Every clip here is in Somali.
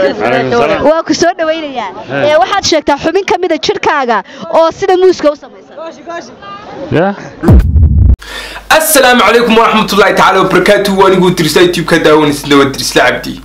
waa ku soo dhawaynayaa ee waxaad sheegtaa xubin ka mida jidhkaaga oo sida muuska u samaysan asalaamu calaykum waraxmatullaahi tacaala wabarakaatu aniguu dirsa youtube-ka daawanaysa waa dirisla cabdi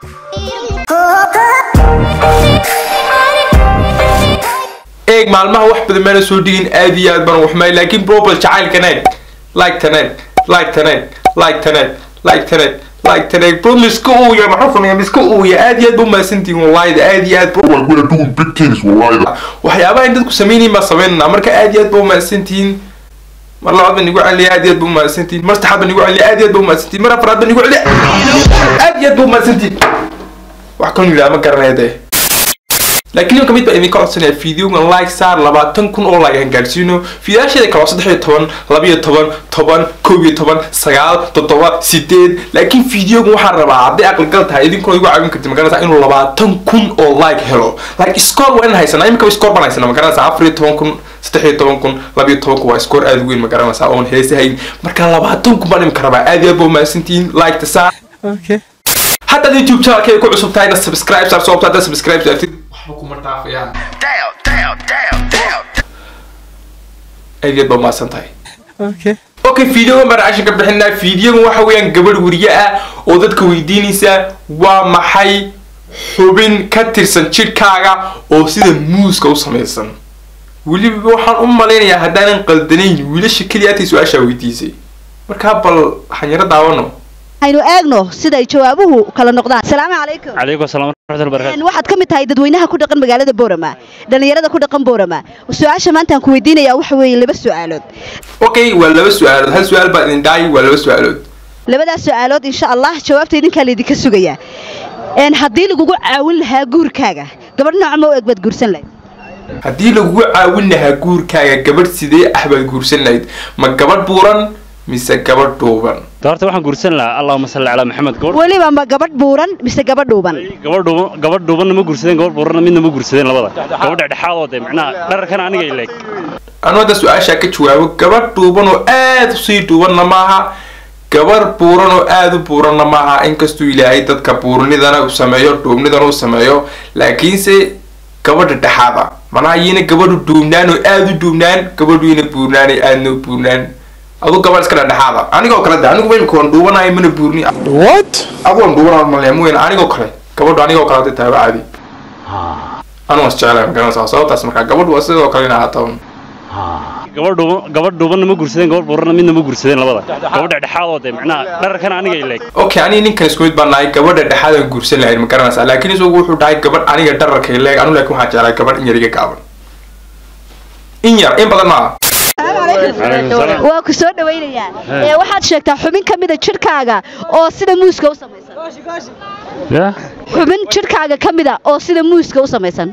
eeg maalmaha wax badan meena soo dhigin aad iyo aad baan waxmay laakiin probal jacaylkaneed like taneed like taneed like taneed like taneed like taneed bro miska uuya maxaa sameeya miska uuya aad iyo aad ba umahadsantihin wallahi aad iyo aad ba Like we're doing big things, wallahi. waxyaabaha in dadku sameynayeen baa sameynana marka aad iyo aad ba umahadsantihiin mar labaad baan igu celiya aad iyo aad ba umahadsantihiin mar saddexaad baan igu celiya aad iyo aad ba umahadsantihiin mar afraad baan igu celiya aad iyo aad ba umahadsantihiin wax kan yidhaha ma garanaya dee laakiin imika mid baa idinka codsanaya fideogan like saar labaatan kun oo like aan gaadhsiino fiidaasheeda kale waa saddex iyo toban laba iyo toban toban kow iyo toban sagaal toddoba sideed laakiin fideogan waxaan rabaa hadday aqligal tahay idinkuna igu caawin karti magaranaysaa inuu labaatan kun oo like helo like score waa inaan haysanaa imika score baan haysanaa magaranaysaa afar iyo toban kun saddex iyo toban kun laba iyo toban kun waa score aad u weyn magaranaysaa oon heesahayn marka labaatan kun baan imika rabaa aad iyo aad ba umahadsantihiin like ta saar haddaad youtube channelkeeda ku cusub tahayna subscribe saar sababta haddaad subscribe saartid waxba kuma dhaafayaan aad iyo aad baa umahadsan tahay okay videogan baan reaction ka bixinaa videogan waxa weeyaan gabadh weriye ah oo dadka weydiinaysa waa maxay xubin ka tirsan jidhkaaga oo sida muuska u samaysan weliba waxaan u malaynayaa haddaanan qaldanayn wiilasha keliya atay su-aashaa weydiisay markaa bal xanyaro daawano aynu eegno siday jawaabuhu kala noqdaan asalaamu calaykum calaykum asalaam waraxmatullahi wabarakaatu Een, waxaad ka mid tahay dadweynaha ku dhaqan magaalada boorama dhallinyarada ku dhaqan boorama su-aasha maanta aan ku weydiinayaa waxa weeye laba su-aalood okay waa laba su-aalood hal su-aal baa idin dhaay waa laba su-aalood labadaas su-aalood insha allah jawaabta idinkaa laydinka sugayaa Een, haddii lagugu caawin lahaa guurkaaga gabadh nooca ma u eg baad guursan lahayd haddii lagugu caawin lahaa guurkaaga gabadh sidee ah baad guursan lahayd ma gabadh buuran mise gabadh dhuuban de horta waxaan guursan lahaa allahuma salli calaa maxamed gabadh weliba ma gabadh buuran mise gabadh dhuuban gabadh dhuuban gabadh dhuubanna ma guursadeen gabadh buuranna midna ma guursadeen labada gabadh dhexdhexaadoo de macnaha dhararkana aniga ileeg anu hadda su-aashaa ka jawaabo gabadh dhuuban oo aad usii dhuubanna maaha gabadh buuran oo aad u buuranna maaha inkastuu ilaahay dadka buurnidana u sameeyo dhuubnidana u sameeyo laakiinse gabadha dhexaada manaha iyina gabadhu dhuubnaan oo aad u dhuubnaan gabadhu ina buurnaanay aadna u buurnaan adu gabadh iska dhexdhexaada anigoo kale de anigu imika waan dhuubanahay mana buurni what adu waan dhuubanaa malaya mooyane anigoo kale gabadhu anigoo kale hadday tahay waa caadi anu was jeclahay magaranaysaa sababtaas markaa gabadhu waa sidoo kale in ahaato gabadh dhuuban gabadh dhuubanna ma guursadeen gabadh buuranna midna ma guursadeen labada gabadh dhexdhexaadoo de macnaha dhararkana aniga ileeg okay aniga ninkan isku mid baan nahay gabadha dhexaadan guursan lahayn ma garanaysaa laakiin isagu wuxuu dhahay gabadh aniga dhararkay leeg anu laakiin waxaan jeclahay gabadh in yar iga gaaban in yar in badan maaha waa ku soo dhawaynayaa ee waxaad sheegtaa xubin ka mida jidhkaaga oo sida muuska u samaysan ya xubin jidhkaaga ka mida oo sida muuska u samaysan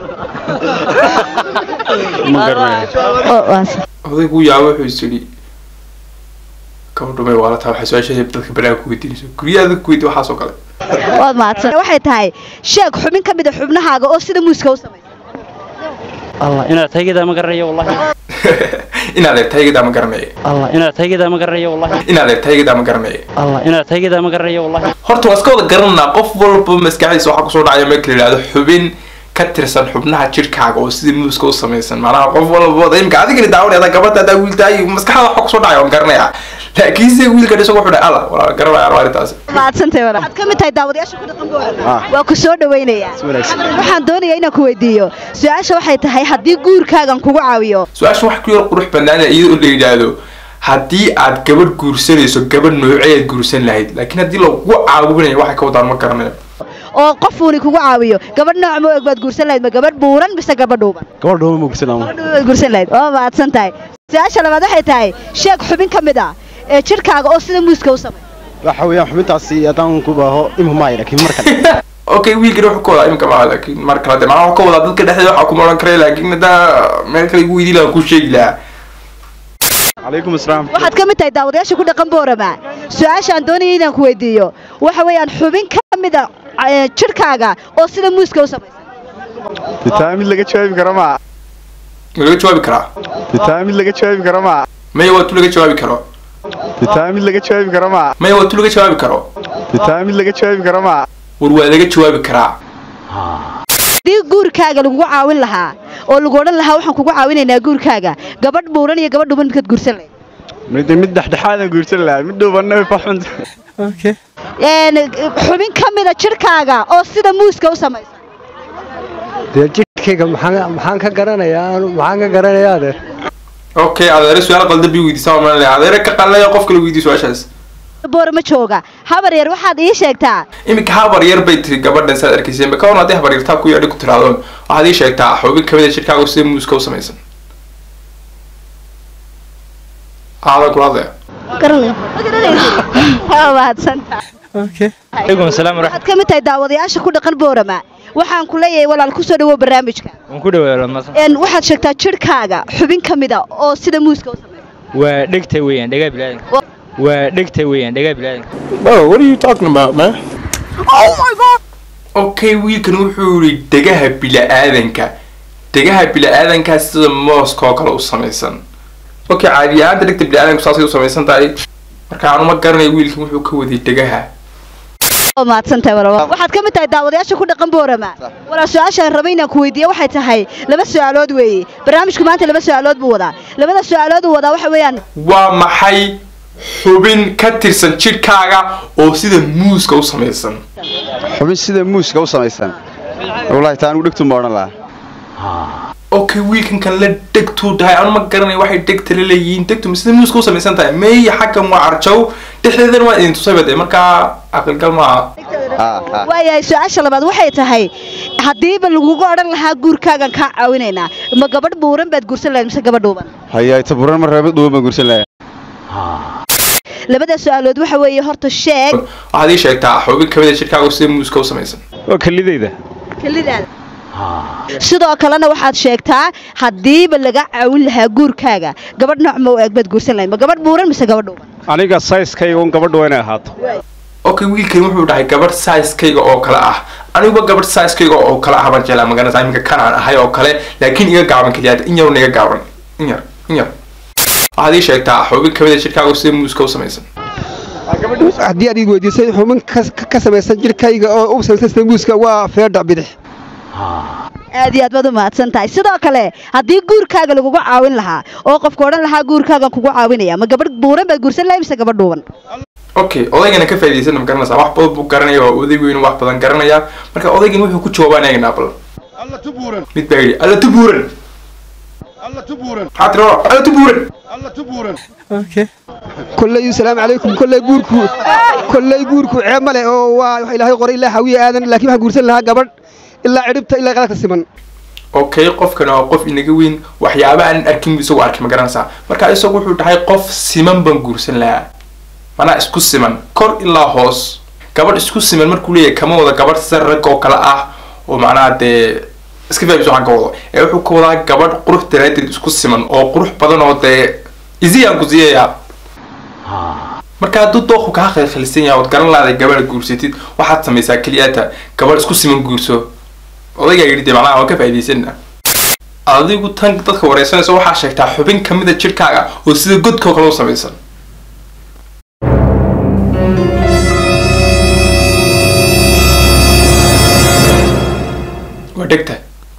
ma garanayo Oo, waas. odaygu yaabo wuxuu is yidhi gabadhu may waalataa waxay su-aasha dadka banaanka ku weydiinayso guryaha dadka ku weydi waxaas oo kale waad mahadsan waxay tahay sheeg xubin ka mida xubnahaaga oo sida muuska u samaysan allah inaad taygedaa ma garanayo wallahi inaad eeg taygadaa ma garanaya allah inaad taygedaa ma garanayo wallahi inaad eeg taygadaa ma garanaya allah inaad taygedaa ma garanayo wallahi horta waa iska wada garananaa qof walba maskaxdiisa waxaa kusoo dhacaya marka la yidhahdo xubin ka tirsan xubnaha jidhkaaga oo sidii muuska u samaysan macnaha qof walba imika adigani daawanayda gabadha adaa wiiltahay maskaxda waxaa kusoo dhacaya waan garanaya laakiinse wiilka isagu wuxuu dhahay alla walaa garanaya arrintaasi mahadsantahay walaal waxaad ka mid tahay daawadayaasha ku dhaqan boorama waa ku soo dhawaynayaa waxaan doonayaa inaan ku weydiiyo su-aasha waxay tahay haddii guurkaagan kugu caawiyo su-aasha wax ku yar qurux banaana iyadoo la yidhaahdo haddii aad gabadh guursanayso gabadh nooceed guursan lahayd laakiin haddii lagu caawinayo waxay ka wadaan ma garanayo oo qofuuni kugu caawiyo gabadh nooc ma og baad guursan lahayd ma gabadh buuran mise gabadh dhuuban gabadh dhuuban ma guursan gabadh dhuuban baad guursan lahayd waa mahadsan tahay su-aasha labaad waxay tahay sheeg xubin ka mid ah ee jidhkaaga oo sida muuska u samay waxa weeyaan xubintaasi haddaan ku baaho imhu maayo laakiin mar kale okay wiilkan wuxuu ka wadaa imika maaha laakiin mar kale de macnaha wuxuu ka wadaa dadka dhexdeeda waxaa kuma odhan karaya laakiin haddaa meel kale igu weydiin lahaa ku sheegi lahaa calaykum asalaam waxaad ka mid tahay daawadayaasha ku dhaqan boorama su-aashaan doonaya inaan ku weydiiyo waxa weeyaan xubin ka mid a ee, jidhkaaga oo sida muuska u samaysan bitaa mid laga jawaabi karo maa ma laga jawaabi karaa bitaa mid laga jawaabi karo maa maya waa tu laga jawaabi karo bitaa mid laga jawaabi karo maa maya waa tu laga jawaabi karo bitaa mid laga jawaabi karo maa war waa laga jawaabi karaa haddii guurkaaga lagugu caawin lahaa oo lagu odhan lahaa waxaan kugu caawinaynaa guurkaaga gabadh buuran iyo gabadh dhuban midkaad guursan lahayd mid mid dhexdhexaadan guursan lahaa mid dhuubanna fa xun Een, xubin ka mida jidhkaaga oo sida muuska u samaysan dee jidhkayga maxaan maxaan ka garanayaa anu maxaan ka garanayaa adeer okay adeere su-aal qaldan bii weydiisaa ma malaya adeere ka qalnaya qof kale weydiiy su-aashaas boor ma jooga habar yar waxaad ii sheegtaa iminka habar yar bay tiri gabadhan saad arkayseen ka waran haddii habar yartaa ku yaadhi ku tiraahdo waxaad ii sheegtaa xubin kamid a jidhkaaga sida muuska u samaysan aadan kula hadlaya waa mahadsantahay alaikum salaam waraxmat waxaad ka mid tahay daawadayaasha ku dhaqan boorama waxaan ku leeyahay walaal ku soo dhawow barnaamijka waan ku dhawaada Een, waxaad sheegtaa jidhkaaga xubin ka mida oo sida muuska u samaysan waa dhegta weeyaan dhagaa bilaadanka waa dhegta weeyaan dhagaa bilaadanka Bro, what are you talking about, man? okay wiilkan wuxuu yidhi degaha bila-aadanka degaha bila-aadankaa sida mooska oo kale u samaysan okay caadi ahaanta dhegta bila-aadanku saasay u samaysan tahay marka aanu ma garanayo wiilkan wuxuu ka waday degaha oo mahadsantahay walaal waxaad ka mid tahay daawadayaasha ku dhaqan boorama walaal su-aashaan rabay inaan ku weydiiye waxay tahay laba su-aalood weeye barnaamijku maanta laba su-aalood buu wadaa labada su-aalood uu wadaa waxa weeyaan waa maxay xubin ka tirsan jidhkaaga oo sida muuska u samaysan xubin sida muuska u samaysan wallaahi taa anigu dhegtu ma odhan lahaa okay wiilkan kan la dhegtuu tahay anu ma garanayo waxay dhegta la leeyihiin dhegtu ma sida muuska u samaysan tahay meeya xaggan waa carjow dhexdeedana waa idin tusay bade markaa aqalgal maaha ha ha waayahay su-aasha labaad waxay tahay haddiiba lagugu odhan lahaa guurkaagan kaa caawinaynaa ma gabadh buuran baad guursan lahayd mise gabadh dhuuban hayaa ta buran mar reebad dhuuban baan guursan lahaa labada su-aalood waxa weeye horta sheeg waxaad ii sheegtaa xubin kamid a jidhkaaga oo sida muuska u samaysan waa kalidayda kelidaada sidoo kalena waxaad sheegtaa haddiiba laga caawin lahaa guurkaaga gabadh nooc ma u eeg baad guursan lahayd ma gabadh buuran mise gabadh dhuuban aniga sayskayga un gabadhu waa inay ahaato okay wiilkan wuxuu dhahay gabadh sizekayga oo kale ah aniguba gabadh sizekayga oo kale ah baan jeclaa magaranaysa iminka kan aan ahay oo kale laakiin iga gaaban keliya in yarun iga gaaban in yar in yar waxaad ii sheegtaa xubin kamid a jidhkaaga oo sida muuska u samaysan haddii aad ii weydiisay xubin ka- ka samaysan jidhkayga oo u samaysan sida muuska waa feedhac bidix aad iyo aad baad u mahadsan tahay sidoo kale haddii guurkaaga lagugu caawin lahaa oo qofku odhan lahaa guurkaagan kugu caawinaya ma gabadh buuran baad guursan lahayd mise gabadh dhuuban okay odaygana ka faa'iidaysana ma garanaysaa wax badan buu garanaya waa oday weyn wax badan garanaya marka odaygan wuxuu ku jawaabaan eegnaa bal alla tubuuran mid baa yidhi alla tubuuran alla tubuuran maxaa tiri oo alla tubuuran alla tubuuran kolley salaamu calaykum kolley guurku kolley guurku ceeb ma leh oo waa wax ilaahay qoray ilaa hawiye aadan laakiin waxaan guursan lahaa gabadh ilaa cidhibta ilaa qaladka siman okay qofkan waa qof inaga weyn waxyaaba aan arkin buu isagu arkay ma garanaysaa marka isagu wuxuu dhahay qof siman baan guursan lahaa manaa isku siman kor ilaa hoos gabadh isku siman markuu leeyahay kama wada gabadh sida rag oo kale ah oo macnaha dee iska fahmis waxaan ka wado ee wuxuu ka wadaa gabadh qurux daraadeed isku siman oo qurux badan oo dee isiyaan ku siiyayaa marka hadduu dooqu kaa khilkhilsan yahay ood garan lahday gabadha guursatid waxaad samaysaa keliyaata gabadh isku siman guurso odaygaa yidhi dee macnaha waan ka faa'iidaysanna adigu tan dadka wareysanaysa waxaa sheegtaa xubin kamid a jidhkaaga oo sida godkoo kale u samaysan waa dhegta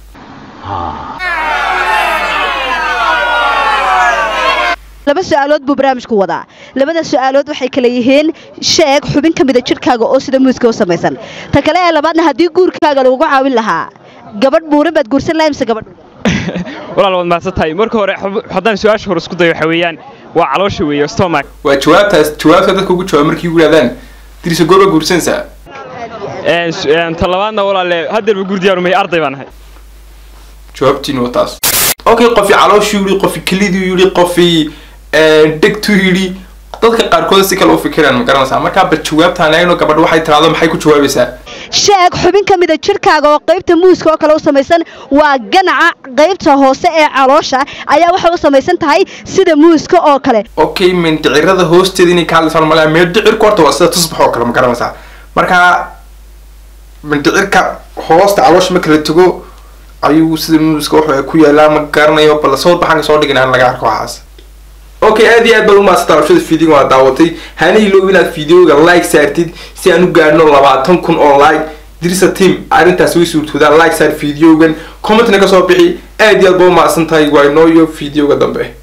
laba su-aalood buu barnaamijku wadaa labada su-aalood waxay kala yihiin sheeg xubin ka mida jidhkaaga oo sida muuska u samaysan ta kale ee labaadna haddii guurkaaga lagugu caawin lahaa gabadh buuran baad guursan lahayd mise gabadh dhuuban walaal waad mahadsan tahay marka hore xub- haddaan su-aasha hore isku dayo waxa weeyaan waa caloosha weeye stomach waa jawaabtaas jawaabta dadka ugu jawaab markii ugu yidhahdaan dirisa gooba guursanaysaa Een, su- een, ta labaadna walaale haddeerba gurdiyaarumahay arday baan ahay jawaabtiina waa taas okay qofi calooshuu yidhi qofi keliduu yidhi qofi dhegtuu yidhi dadka qaarkood si kale u fikiraan ma garanaysaa markaa bal jawaabtaan eegno gabadh waxay tiraahdo maxay ku jawaabaysaa sheeg xubin ka mida jidhkaaga oo qaybta muuska oo kale u samaysan waa ganaca qaybta hoose ee caloosha ayaa waxay u samaysan tahay sida muuska oo kale okay mindhicirada hoosteeda inay ka hadlaysaan malaa mindhicirku horta waa sida tusbax oo kale ma garanaysaa markaa mindhicirka hoosta caloosha marka la tago ayuu sida muuska waxa ku yaalaa ma garanayo bal sawir baxaan soo dhigin aan laga arko waxaas okay aad iyo aad baad umahadsantaa rabshada fiideo waa daawatay hana iloob inaad fiideoga like saartid si aan u gaadhno labaatan kun oo like dirisa team arrintaas way suurtoodaa like saar videogan commentna kasoo bixi aad iyo aad ba u mahadsan tahay waa inoo iyo videoga dambe